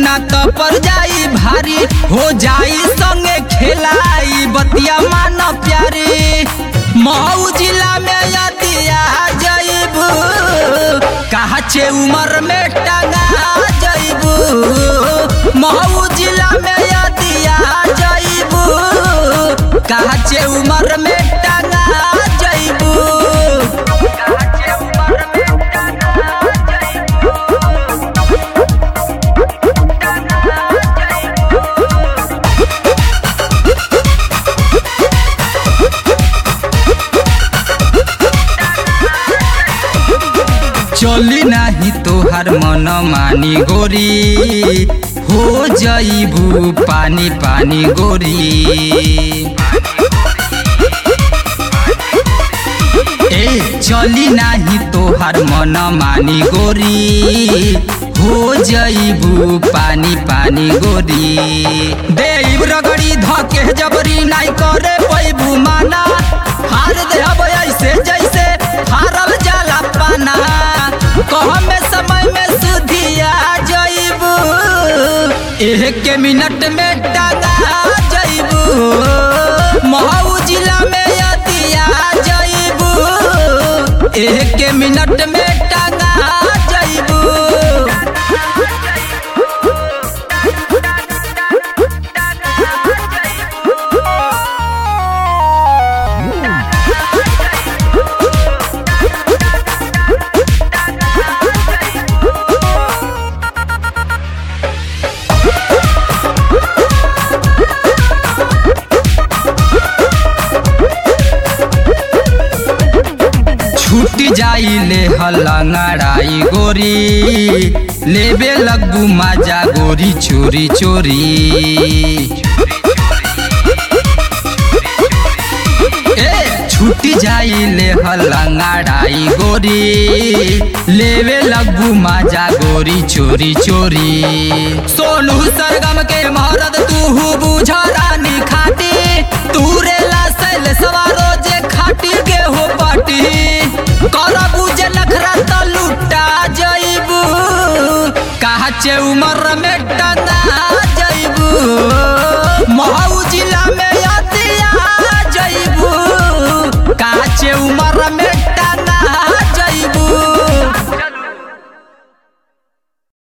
ना तो पर जाई भारी हो जाई संगे खेलाई बतिया मान प्यारी मऊ जिला में यदिया जइबू कहा छे उमर में टंगा जइबू मऊ जिला में यदिया जइबू कहा छे उमर में टंगा जइबू चली नाही तोहार मन मानी गोरी हो जइबू पानी पानी गोरी ए चली नाही तोहार मन मानी गोरी हो जइबू पानी पानी गोरी देव रगड़ी धके जबरी नाई करे पैबू माना हार देहब ऐसे जैसे हारल जाला पाना कह में समय में सुधिया जइबू एक मिनट में टंगा जइबू महू जिला में यदिया जइबू एक मिनट में टंगा जइबू छूट जाई ले हलंगड़ाई गोरी लेबे लगबू माजा गोरी चोरी चोरी ए छूट जाई ले हलंगड़ाई गोरी लेबे लगबू माजा गोरी चोरी चोरी सोनू सरगम के मरद तू बुझ रानी खाटी तूरे ला सैल सवारो जे खाटी के हो पाटी कर बुझे नखरा त लुटा जइबू कहा चे उमर में टंगा जइबू महू जिला में यदिया जइबू कहा चे उमर में टंगा जइबू